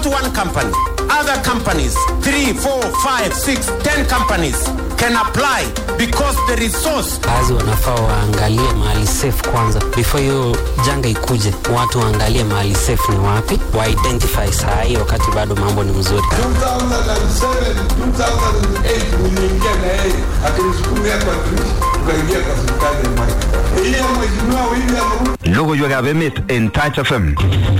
one company. Other companies, three, four, five, six, ten companies can apply because the resource kazi wanafaa waangalie mahali safe kwanza before hiyo janga ikuje watu waangalie mahali safe ni wapi wa identify saa hii wakati bado mambo ni mzuri 2007 2008 niliingia na yeye akinisukumia kwa dirisha tukaingia kwa serikali ya Mwai ile ya mheshimiwa William Ruto Logoiwekab emet en Touch FM.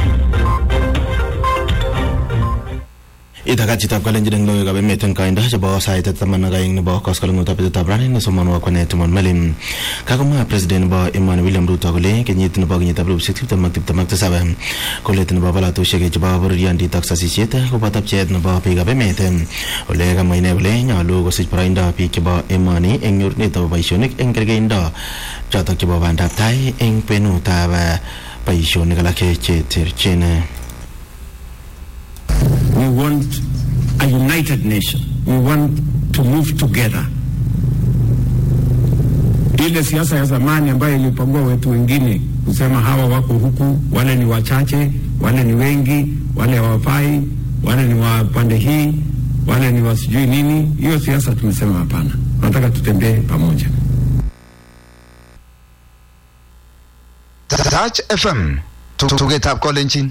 itakat chitab kalenjin eng logoiwekab emet eng koindo chebo sait taman ak aeng nebo koskoleng'utab betutab rani nesomonwo kwane Timon Melim kakomwa president nebo emoni William Ruto kole kenyit nebo kenyitab elipusiek tiptem ak tiptem ak tisab kolet nebo polatosiek chebo bororiondit ak sasisiet koboto pcheet nebo biikab emet ole kamwa ine kole nyolu kosich boroindo biik chebo emoni eng nyorunet nebo boisionik eng kergeindo chotok chebo bandab tai eng kwenutab eh, boisionik alak cheterchin We want a united nation. We want to move together. Ile siasa ya zamani ambayo ilipangua wetu wengine kusema hawa wako huku, wale ni wachache, wale ni wengi, wale hawafai, wale ni wa pande hii, wale ni wa sijui nini. Hiyo siasa tumesema hapana, tunataka tutembee pamoja. Touch FM. Tugetab kolenjin.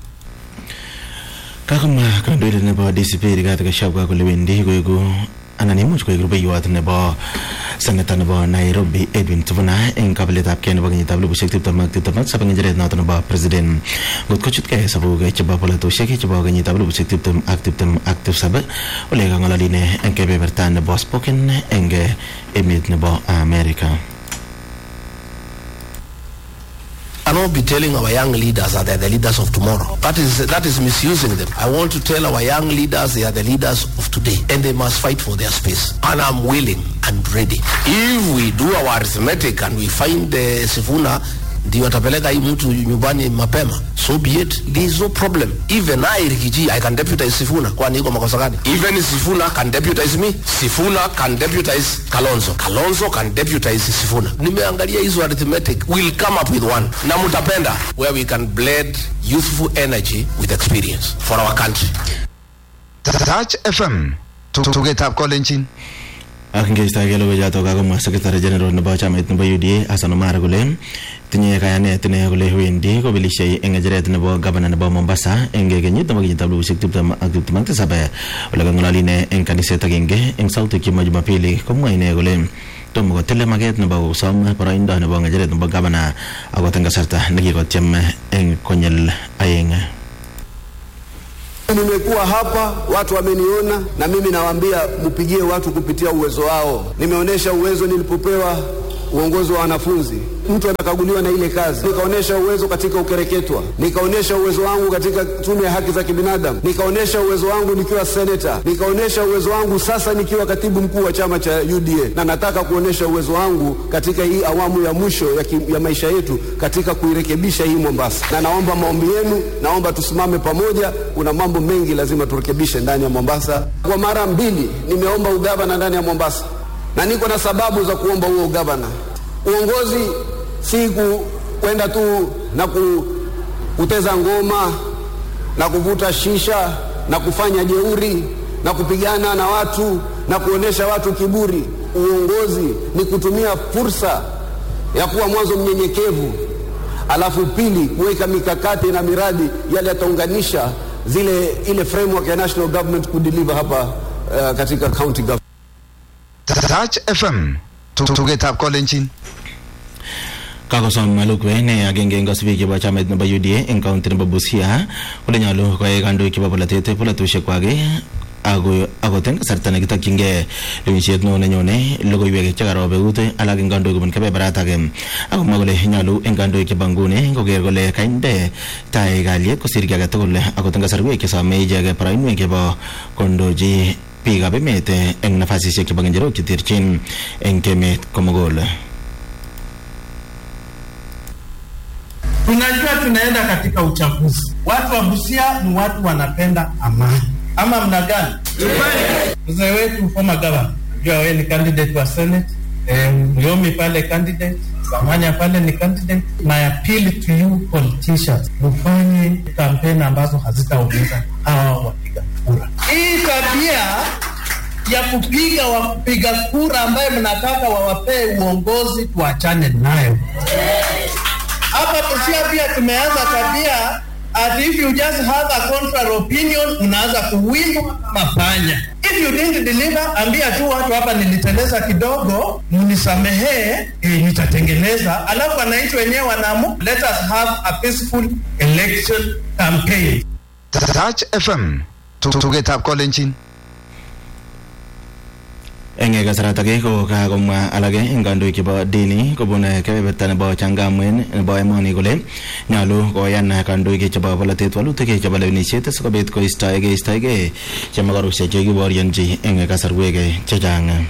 kakomwa kandoindet nebo DCP Rigathi Gachagua kole wendi koeku anan imuch koek rubeiwot nebo seneta nebo Nairobi Edwin Sifuna eng kabiletab kei nebo kenyitab elipusiek tiptem ak tiptem ak saba ng'echeret noto nebo president ngot kochutkei sabuk chebo polatosiek chebo kenyitab elipusiek tiptem ak tiptem ak tisab ole kang'ololi ine eng kebeberta nebo spoken eng emet nebo America cannot be telling our young leaders that they're the leaders of tomorrow. That is that is misusing them. I want to tell our young leaders they are the leaders of today and they must fight for their space. And I'm willing and ready. If we do our arithmetic and we find the Sifuna ndio atapeleka hii mtu nyumbani mapema so be it there is no problem even I Rikiji I can deputize Sifuna kwani iko makosa gani even Sifuna can deputize me Sifuna can deputize Kalonzo Kalonzo can deputize Sifuna nimeangalia hizo arithmetic we'll come up with one na mtapenda where we can blend youthful energy with experience for our country Touch FM. Tugetab kolenjin. ak ngeistoegei logoichotok kakomwa secretary general nebo chamait nebo UDA Hassan Omar kole tinye kayanet ine kole wendi kobelisiei eng ng'echeret nebo gavana nebo Mombasa eng kenyit nebo kenyitab elipusiek tiptem ak tiptem ak tisab ole kang'ololi ine eng kaniset agenge eng sautik chebo Jumapili komwa ine kole tomo kotile maket nebo kosom boroindo nebo ng'echeret nebo gavana akot eng kasarta nekikotyem eng konyil aeng Nimekuwa hapa, watu wameniona, na mimi nawaambia mpigie watu kupitia uwezo wao. Nimeonyesha uwezo nilipopewa uongozi wa wanafunzi. Mtu anakaguliwa na ile kazi, nikaonyesha uwezo katika ukereketwa, nikaonyesha uwezo wangu katika tume ya haki za kibinadamu, nikaonyesha uwezo wangu nikiwa seneta, nikaonyesha uwezo wangu sasa nikiwa katibu mkuu wa chama cha UDA, na nataka kuonyesha uwezo wangu katika hii awamu ya mwisho ya, ki, ya maisha yetu katika kuirekebisha hii Mombasa, na naomba maombi yenu, naomba tusimame pamoja. Kuna mambo mengi lazima turekebishe ndani ya Mombasa. Kwa mara mbili nimeomba ugavana ndani ya Mombasa, na niko na sababu za kuomba huo ugavana. Uongozi si ku- kwenda tu na ku, kuteza ngoma na kuvuta shisha na kufanya jeuri na kupigana na watu na kuonesha watu kiburi. Uongozi ni kutumia fursa ya kuwa mwanzo mnyenyekevu, alafu pili kuweka mikakati na miradi yale yataunganisha zile ile framework ya national government kudeliver hapa uh, katika county government. Touch FM. Tugetab kolenjin. kakosom Malukwe ne agenge eng kasubiik chebo chamait nebo UDA eng kaunti nebo Busia kole nyolu koyai kandoik chebo polatet polatosiek kwak ako akot eng kasarta nekitokyingei lewenisiet neo nenyone logoiwek chekarob eut alak eng kandoik kobun kebeberatak akomwa kole nyolu eng kandoik chebo nguni koker kole kainde tai kalyet kosir ki age tugul akot eng kasarwek chesome icheket boroinwek chebo kondochi biikab emet eng nafasisiek chebo ngecherok cheterchin eng emet komugul Tunajua tunaenda katika uchaguzi. Watu wa Busia ni watu wanapenda amani, ama mna gani? Mzee wetu former governor, jua wewe ni candidate wa senate eh, Mliomi pale candidate, Kamanya pale ni candidate. My appeal to you politicians, mfanye kampeni ambazo hazitaumiza hawa wapiga kura. Hii tabia ya kupiga wapiga kura ambaye mnataka wawapee uongozi tuachane nayo. Hapa Busia pia tumeanza tabia at if you just have a contrary opinion unaanza kuwindwa mapanya. If you didn't deliver, ambia tu watu hapa niliteleza kidogo, mnisamehee, eh, nitatengeneza. Alafu wananchi wenyewe wanaamua, let us have a peaceful election campaign. Touch FM tugetab kolenjin eng kasarata ake ko kakomwa alake eng kandoik chebo dini kobun kebeberta nebo changamwen nebo emoni kole nyolu koyan kandoik chebo polatet walutik chebo lewenisiet sikobit koistoege istoege chemakarushek chekiborionchi eng kasarwek chechang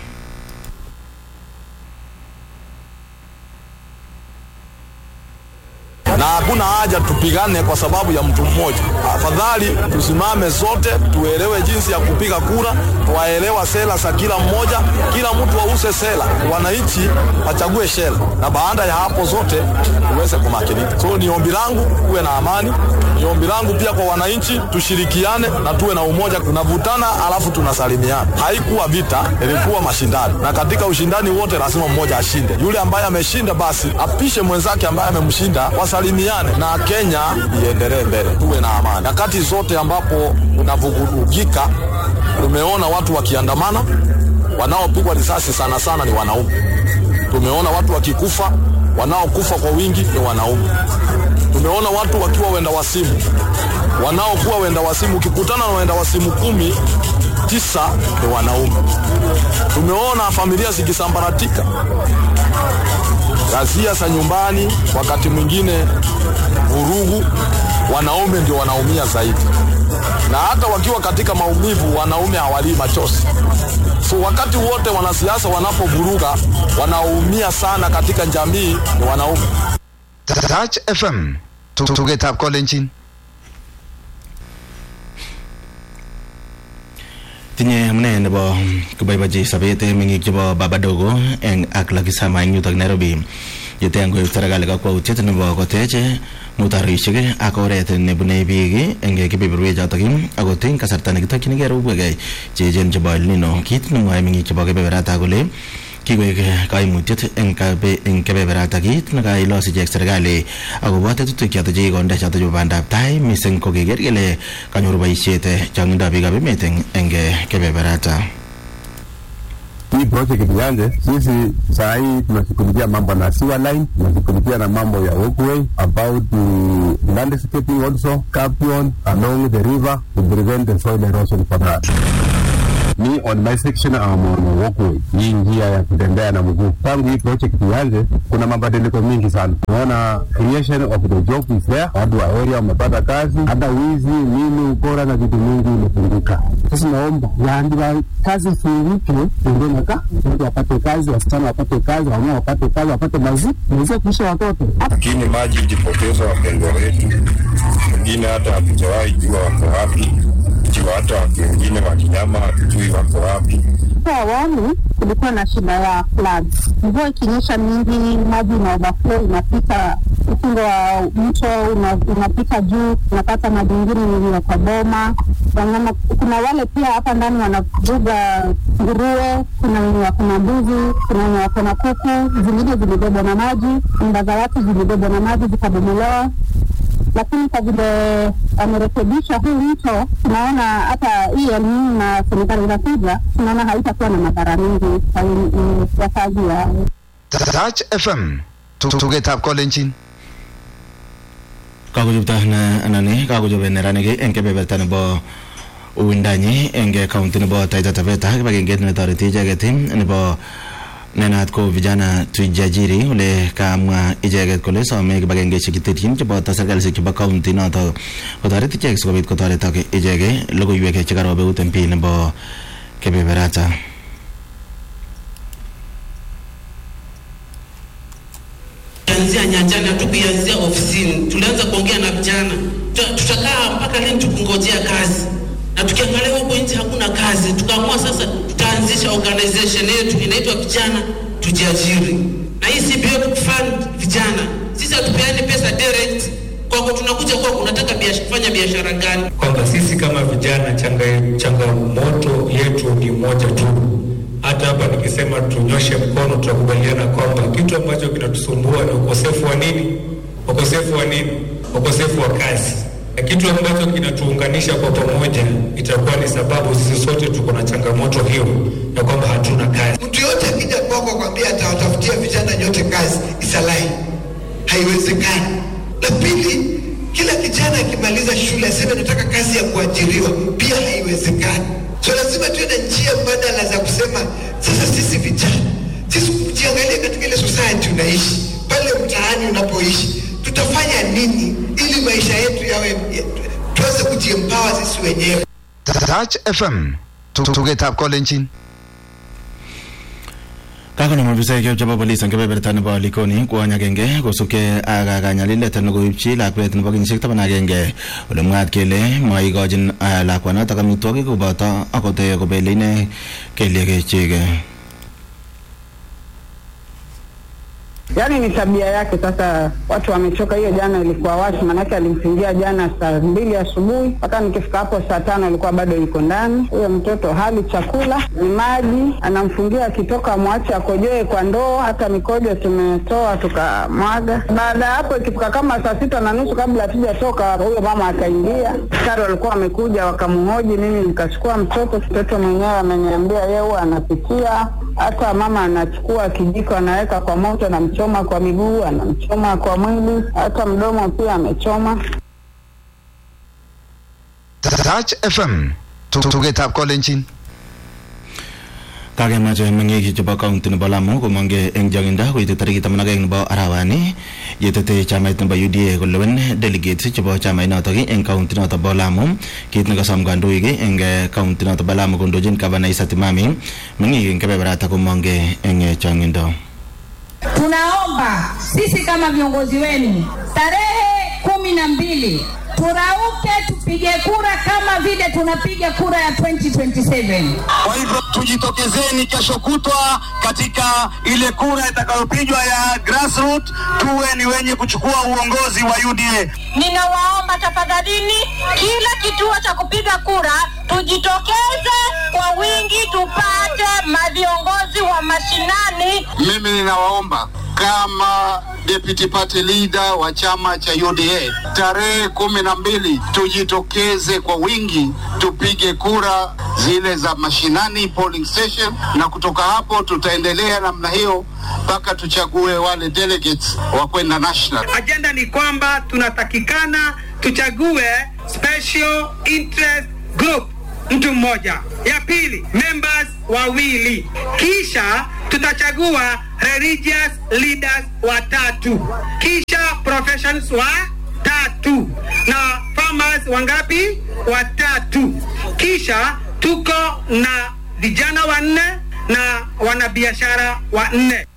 na hakuna haja tupigane kwa sababu ya mtu mmoja. Afadhali tusimame sote, tuelewe jinsi ya kupiga kura, tuwaelewa sera za kila mmoja, kila mtu ause sera, wananchi wachague sera, na baada ya hapo zote tuweze kumakinika. So ni ombi langu kuwe na amani, ni ombi langu pia kwa wananchi, tushirikiane na tuwe na umoja. Tunavutana alafu tunasalimiana. Haikuwa vita, ilikuwa mashindano, na katika ushindani wote lazima mmoja ashinde. Yule ambaye ameshinda basi apishe mwenzake ambaye amemshinda, wasalimiane na Kenya iendelee mbele, tuwe na amani. Nyakati zote ambapo unavurugika, tumeona watu wakiandamana, wanaopigwa risasi sana sana ni wanaume. Tumeona watu wakikufa, wanaokufa kwa wingi ni wanaume. Tumeona watu wakiwa wenda wasimu, wanaokuwa wenda wasimu, ukikutana na wenda wasimu kumi, tisa ni wanaume. Tumeona familia zikisambaratika, ghasia za nyumbani, wakati mwingine vurugu, wanaume ndio wanaumia zaidi, na hata wakiwa katika maumivu, wanaume hawalii machozi. So wakati wote wanasiasa wanapovuruga, wanaoumia sana katika jamii ni wanaume. Touch FM tugetab kolenjin tinye amune nebo koboibochi sobet meng'ik chebo babadogo eng ak lakisama eng yutok nairobi yete ngoib serikali kakwautiet nebo kotech mutarishek ak oret nebune biik eng kebeberwek chotok akot eng kasarta nekitokyinigei robwek cheechen chebo El Nino kit nemwoe meng'ik chebo kebeberata kole kikoek kaimutiet eng eng kebeberata kit nekailos ichek serikali akobo tetutik chotok chekikonde chotok chebo bandab tai mising ko keker kele kanyoru boisiet chong'indo biikab emet eng kebeberata hii project ikianze, sisi saa hii tunashughulikia mambo na sewer line, tunashughulikia na mambo ya walkway about the landscaping also capion along the river to prevent the soil erosion for that. Me on my section I'm on a walkway, hii njia ya kutembea na mguu. Tangu hii project ianze, kuna mabadiliko mingi sana. Tunaona creation of the job is there, watu wa area wamepata kazi, hata wizi, nini, ukora na vitu mingi imepunguka. Sasa naomba yaandika kazi ifunguke, ndio naka watu wapate kazi, wasichana wapate kazi, wamama wapate kazi, wapate mazi, waweze kuisha watoto. lakini maji ilipoteza wapendwa wetu, wengine hata hatujawahi jua wako wapi, ikiwa hata watu wengine wa kinyama hatujui wako wapi. Hapo awali kulikuwa na shida ya floods. Mvua ikinyesha mingi, maji ina overflow, inapita ukingo wa mto una, unapita juu, unapata maji ingine inaingia kwa boma. Wanyama, kuna wale pia hapa ndani wanafuga nguruwe, kuna wenye wako na mbuzi, kuna wenye wako na kuku, zingine zilibebwa na maji, nyumba za watu zilibebwa na maji zikabomolewa lakini kwa vile wamerekebisha huu mto, tunaona hata hii elimu na serikali inakuja, tunaona haitakuwa na madhara mengi kwa wakazi wa Touch FM tugetab kolenjin kakochopto na anani kakochobe neranik eng kebeberta nebo uwindanyi eng county nebo Taita Taveta kibagenget netoreti icheket nebo nenat ko vijana tuijajiri ole kamwa icheket kole some kibagengeishek cheterchin cheboto serikalishek chebo county noto kotoret ichek sikobit kotoretok icheke logoiwek chekarobe eut MP nebo kebeberata Tulianzia nyanjani, hatukuanzia ofisini. Tulianza kuongea na vijana, Tuta- tutakaa mpaka lini tukingojea kazi? Na tukiangalia huko nje hakuna kazi, tukaamua sasa tutaanzisha organization yetu inaitwa vijana tujiajiri, na na hii CBF fund vijana, sisi hatupeani pesa direct kwako, tunakuja kwako, unataka biash, kufanya biashara gani? kwamba sisi kama vijana changa- changamoto yetu ni moja tu. Hata hapa nikisema tunyoshe mkono, tutakubaliana kwamba kitu ambacho kinatusumbua ni ukosefu wa nini? Ukosefu wa nini? Ukosefu wa kazi. Na kitu ambacho kinatuunganisha kwa pamoja itakuwa ni sababu sisi sote tuko na changamoto hiyo ya kwamba hatuna kazi. Mtu yote akija kwako kwambia atawatafutia vijana nyote kazi, isalai, haiwezekani. La pili, kila kijana akimaliza shule aseme nataka kazi ya kuajiriwa, pia haiwezekani. So lazima tuwe na njia mbadala za kusema sasa, sisi vijana, sisi ujiangalie katika ile society unaishi pale mtaani unapoishi, tutafanya nini ili maisha yetu yawe ya- tuweze kujiempower sisi wenyewe. Touch FM tugetab kolenjin kakonam ofisaek chebo polis eng kebeberta nebo likoni kwony agenge kosubkei ak kanyalilet nekoipchi lakwet nebo kenyisiek taman agenge ole mwaat kele maikochin ah, lakwanotok amitwogik koboto akot eh, kobele ine keliek chik Yaani ni tabia yake. Sasa watu wamechoka. Hiyo jana ilikuwa washi, manake alimfungia jana saa mbili asubuhi mpaka nikifika hapo saa tano alikuwa bado yuko ndani. Huyo mtoto hali chakula ni maji, anamfungia akitoka mwache akojoe kwa ndoo, hata mikojo tumetoa tukamwaga. Baada ya hapo ikifika kama saa sita na nusu kabla hatujatoka, huyo mama akaingia, askari walikuwa wamekuja wakamhoji, mimi nikachukua mtoto. Mtoto mwenyewe ameniambia yeye huwa anapikia hata mama anachukua kijiko anaweka kwa moto, anamchoma kwa miguu, anamchoma kwa mwili, hata mdomo pia amechoma. Touch FM tugetab kolenjin kakemache meng'ik chebo kaunti nebo Lamu komonge eng chong'indo koite tarikit taman ak aeng nebo arawani yetete chamait nebo UDA kolewen delegates chebo chamait notok eng kaunti notok bo Lamu kit nekasom kandoik eng eh, kaunti notok bo Lamu kondochin gavana Issa Timami meng'ik eng kebeberata komonge eng eh, chong'indo Tunaomba sisi kama viongozi wenu tarehe kumi na mbili turauke tupige kura kama vile tunapiga kura ya 2027. Kwa hivyo tujitokezeni kesho kutwa katika ile kura itakayopigwa ya grassroots, tuwe ni wenye kuchukua uongozi wa UDA. Ninawaomba tafadhalini, kila kituo cha kupiga kura tujitokeze kwa wingi, tupate maviongozi wa mashinani. Mimi ninawaomba kama deputy party leader wa chama cha UDA, tarehe kumi na mbili tujitokeze kwa wingi tupige kura zile za mashinani polling station, na kutoka hapo tutaendelea namna hiyo mpaka tuchague wale delegates wa kwenda national. Ajenda ni kwamba tunatakikana tuchague special interest group mtu mmoja, ya pili members wawili, kisha tutachagua religious leaders watatu, kisha professions wa tatu na farmers wangapi? Watatu. Kisha tuko na vijana wanne na wanabiashara wanne.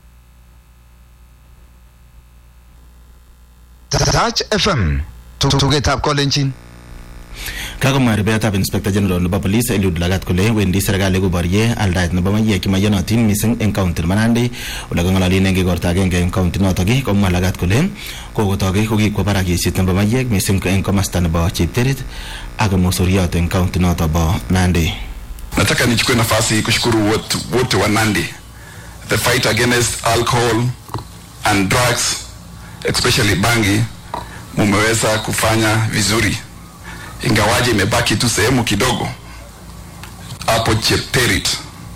Touch FM tugetab kolenjin kakomwa rubeetab inspector general nebo police Eliud Lagat kole wendi serikali koborye aldaet nebo maiyek chemaiyonotin mising eng kaunti nebo Nandi ole kang'ololen eng igorta agenge eng kaunti notok komwa Lagat kole kokotok kokikwo barak yesiet nebo maiyek mising eng komasta nebo Chepterit ak mosoriot eng kaunti notok bo Nandi Nataka nichukue nafasi hii kushukuru wote, wote wa Nandi. The fight against alcohol and drugs especially bangi mumeweza kufanya vizuri, ingawaje imebaki tu sehemu kidogo hapo Chepterit,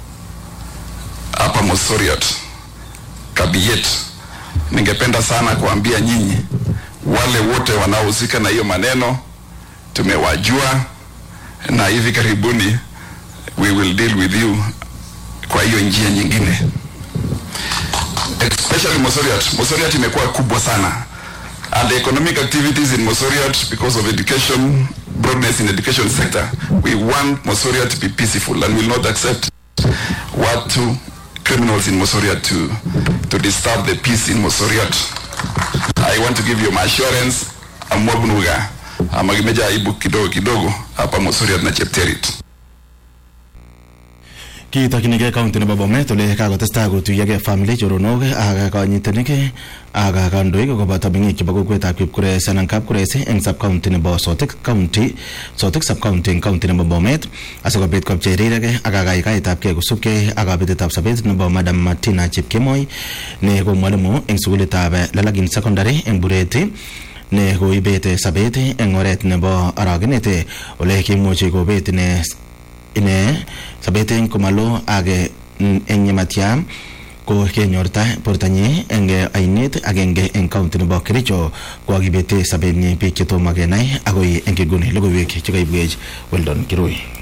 hapa Mosoriot, Kabiyet. Ningependa sana kuambia nyinyi wale wote wanaohusika na hiyo maneno, tumewajua na hivi karibuni we will deal with you kwa hiyo njia nyingine especially Mosoriot. Mosoriot imekuwa kubwa sana and the economic activities in Mosoriot because of education broadness in education sector we want Mosoriot to be peaceful and will not accept watu criminals in Mosoriot to to disturb the peace in Mosoriot I want to give you my assurance amwabunuga amagimeja aibu kidogo kidogo hapa Mosoriot na Chepterit kitokchinigei county nebo Bomet ole kakotestai kotuyogei family choronok ak kanyitenik ak kandoik koboto meng'ik chebo kokwetab Kipkures anan Kapkures eng sub county nebo Sotik county Sotik sub county eng county nebo Bomet asikobit kopchei rirek ak kakaikaetab kei kosubkei ak kabetetab sobet nebo Madam Martina Chepkemoi ne ko mwalimu eng sukulitab Lalagin secondary eng Bureti ne koibet sabet eng oret nebo aragenet ole kimuchi kobet ine ine sabet eng komalo ak eng yematya ko kenyorta bortanyi eng ainet agenge eng county nebo Kericho ko akibete sabenyi biik chetomo kenai akoi eng kiguni logoiwek chekaibwech Weldon Kirui